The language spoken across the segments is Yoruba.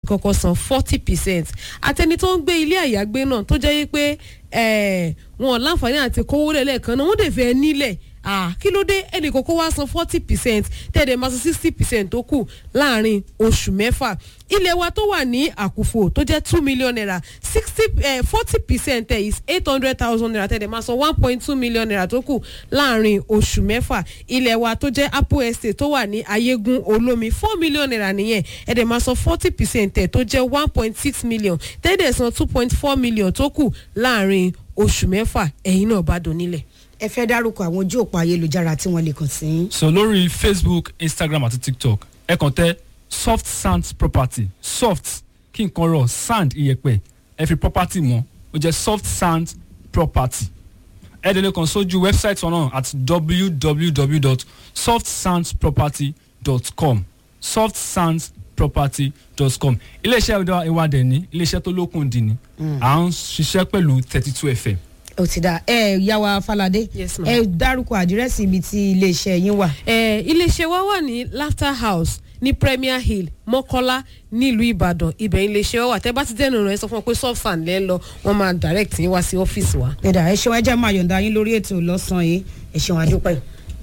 kọ́kọ́ san forty percent àtẹni tó ń gbé ilé àyágbé náà tó jẹ́ pé wọn láǹfààní àti kówó lẹ́lẹ́kan náà wọ́n dẹ̀ fẹ́ nílẹ̀ ah kí ló dé ẹnì kókó wá san forty percent tẹ̀dẹ̀ máa san sixty percent tó kù láàrin oṣù mẹ́fà ilé wa tó wà ní àkùfò tó jẹ́ two million naira sixty forty percent ẹ̀ is eight hundred thousand naira tẹ̀dẹ̀ máa san one point two million naira tó kù láàrin oṣù mẹ́fà ilé wa tó jẹ́ apple estate tó wà ní ayégun olómi four million naira nìyẹn ẹ̀dẹ̀ máa san forty percent ẹ̀ tó jẹ́ one point six million tẹ̀dẹ̀ san two point four million tó kù láàrin oṣù mẹ́fà ẹ̀yin náà bá dùn nílẹ̀ ẹ fẹ́ dárúkọ àwọn ojú òpó ayélujára tí wọ́n lè kàn sí. so lórí facebook instagram àti tiktok ẹ kàn tẹ soft sand property soft kí nǹkan rọ sand iyẹ̀pẹ̀ ẹ fi property mọ́ ó jẹ́ soft sand property ẹ dẹ̀ lè kàn sójú website wọn náà at www.softsandproperty.com softsandsproperty.com iléeṣẹ́ ìwádìí ní iléeṣẹ́ tó lókun dì ní à ń ṣiṣẹ́ pẹ̀lú thirty two fm ó ti da ẹ yàwá falade Yes, ma'am. ẹ dárúkọ àdírẹ́sì ibi tí iléeṣẹ́ yín wà. Eh, iléeṣẹ́ wa wà ní laughter house ní premier hill mọ́kọ́lá nílùú ìbàdàn ibẹ̀ iléeṣẹ́ wa wà tẹ́ bá ti dẹ́nu rẹ̀ sọ fún wọn pé soft sand lẹ́ ń lọ wọ́n máa direct yín wá sí ọ́fíìsì wa. ẹ̀dà ẹ ṣeun ẹjẹ́ máa yọ̀ǹda yín lórí ètò lọ́sàn-án yìí ẹ ṣeun àdúpẹ́.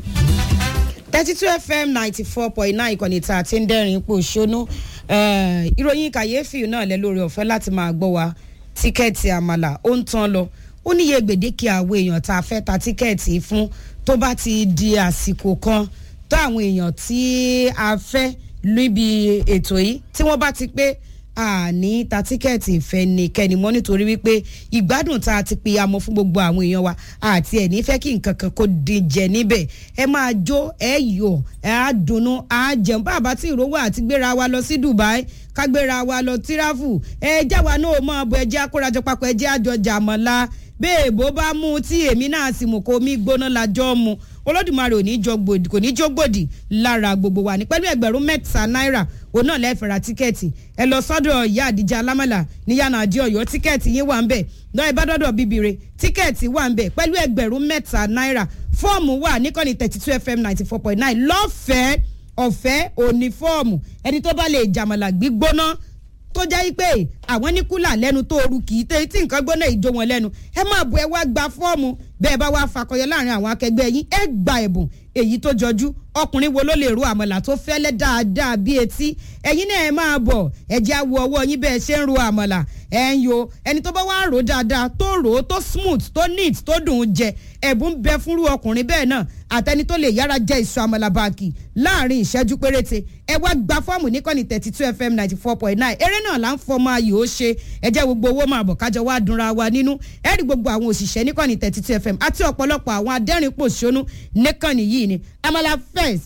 thirty two fm ninety four point nine ìkànnì tá a ti ń dẹ́rìn ipò ṣónú Eh, ìròyìn kàyéfì náà lẹ lórí ọ̀fẹ́ láti máa gbọ́ wa tíkẹ́ẹ̀tì àmàlà ó ń tán lọ ó níye gbèdéke àwọn èèyàn tá a fẹ́ ta tíkẹ́ẹ̀tì fún tó bá ti di àsìkò kan tó àwọn èèyàn tí a fẹ́ níbi ètò yìí tí wọ́n bá ti pé àní ta tíkẹ́ẹ̀tì ìfẹ́ nìkẹ́ni mọ́ nítorí wípé ìgbádùn tá a ti pe amọ̀ fún gbogbo àwọn èèyàn wa àti ẹ̀ ní fẹ́ kí nǹkan kan kó dín jẹ níbẹ̀ ẹ máa jó ẹ yọ̀ ẹ á dunnú á jẹun bàbá tí ìrówó àti gbéra wa lọ sí Dubai ká gbéra wa lọ tíráfù ẹ jáwa náà mọ̀ bọ̀ ẹ jẹ́ àkórajọ papọ̀ ẹ jẹ́ àjọjà mọ́lá bẹ́ẹ̀ bó bá mú tí èmi náà sì mú kó mi gbóná lájọ́ mu olódùmarè ò ní jọ gbòdì kò ní jó gbòdì lára gbogbo wa ní pẹ̀lú ẹgbẹ̀rún mẹ́ta náírà òun náà lẹ́ẹ̀fẹ̀ ra tíkẹ́ẹ̀tì ẹ lọ sọ́dọ̀ ìyá àdìjà alámàlà ní yànnà àdí ọ̀yọ́ tíkẹ́ẹ̀tì yín wà ń bẹ̀ lọ́ọ́ ìbádọ́dọ̀ bíbire tíkẹ́ẹ̀tì wà ń bẹ̀ pẹ̀lú ẹgbẹ̀rún mẹ́ta náírà fọ́ọ̀mù wà níkànnì thirty two fm ninety four point nine lọ́fẹ̀ẹ́ ọ̀fẹ́ òní fọ́ọ̀mù ẹni tó bá lè jàmàlà gbígbóná tó jẹ́ pé àwọn ní kúlà lẹ́nu tó oru kì í tẹ́ tí nǹkan gbóná ìjó wọn lẹ́nu ẹ máa bu ẹ wá gba fọ́ọ̀mù bẹ́ẹ̀ bá wá fakọyọ láàrin àwọn akẹgbẹ́ yín ẹ gba ẹ̀bùn èyí tó jọjú ọkùnrin wo ló lè ro àmàlà tó fẹ́lẹ́ dáadáa bí etí ẹ̀yin náà ẹ máa bọ̀ ẹ jẹ́ àwọ̀ ọwọ́ yín bẹ́ẹ̀ ṣe ń ro àmàlà ẹ̀ ń yo ẹni tó bá wá rò dáadáa tó rò ó tó smooth tó neat tó dùn ún jẹ ẹ̀bùn bẹ fúnrú ọkùnrin bẹ́ẹ̀ náà àtẹni tó lè yára jẹ ìṣù àmàlà báàkì láàrin ìṣẹ́jú péréte ẹ wá gba fọ́ọ̀mù níkànnì thirty two fm ninety four point nine eré náà là ń fọmọ ayò ó ṣe ẹ jẹ́ gbogbo owó máa bọ̀ kájọ wá dunra wa nínú ẹ rí gbogbo àwọn òṣìṣẹ́ níkànnì thirty two fm àti ọ̀pọ̀lọpọ̀ àwọn adẹ́rìn-pòṣónú níkànnì yìí ni amala first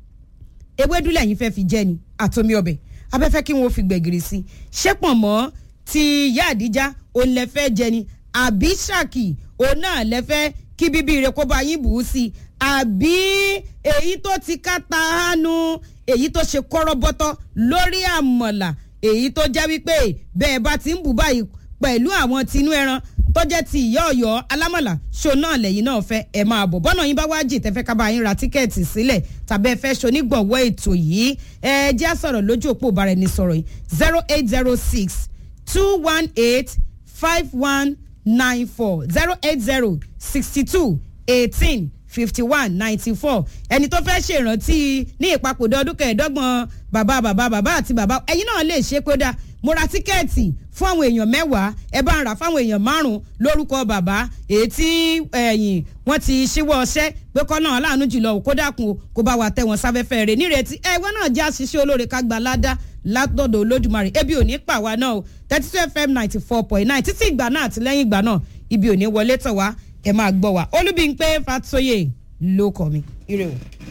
ewédú lẹ́yìn fẹ́ fi jẹ́ ni àtomi ọbẹ̀ abẹ́fẹ́ kí wọ́n fi gbẹ̀gìrì sí i ṣé pọ̀ mọ́ ti ìyá àdíjá òun lẹ fẹ́ jẹ ni àbí ṣàkì òun náà lẹ fẹ́ kí bíbí rẹ kó bá yín bù ú sí i àbí èyí tó ti ká ta hánu èyí tó ṣe kọ́rọ́bọ́tọ́ lórí àmọ̀là èyí tó jẹ́ wípé bẹ́ẹ̀ bá ti ń bù báyìí pẹ̀lú àwọn tinú ẹran tó jẹ́ ti ìyá ọ̀yọ́ alámọ̀là ṣo náà lẹ́yìn náà fẹ́ ẹ máa bọ̀ bọ́nà yín bá wá jì tẹ́fẹ́ ká bá yín ra tíkẹ́ẹ̀tì sílẹ̀ tàbí ẹ fẹ́ ṣonígbọ̀wọ́ ètò yìí ẹ jẹ́ á sọ̀rọ̀ lójú òpó ìbára ẹni sọ̀rọ̀ yìí zero eight zero six two one eight five one nine four zero eight zero sixty two eighteen fifty one ninety four ẹni tó fẹ́ ṣèrántí ní ìpapòdà ọdún kẹẹ̀ẹ́dọ́gbọ̀n bàbá bàbá bàbá àti bàbá ẹ̀yin náà lè ṣe kódà mo ra tíkẹ́ẹ̀tì fún àwọn èèyàn mẹ́wàá ẹ bá ń rà fáwọn èèyàn márùn-ún lórúkọ bàbá èyí tí ẹ̀yìn wọ́n ti ṣíwọ́ ọṣẹ́ pé kọ́ náà láàánú jùlọ kó dákun o kó bá wa tẹ̀ wọ́n sáfẹ́fẹ́ rẹ̀ nírètí ẹ̀wọ́n náà jẹ́ àṣìṣe olóore ká gba ládá látọ̀dọ̀ olódùmarè ebi ò ní pa wá náà o thirty two fm ninety four point nine títí ìgbà náà àti lẹ́yìn ìgbà náà ibi ò ní wọlé tọ̀ wá ẹ máa gbọ́ wa olúbíńpé fatoyè ló kọ́ mi ire o.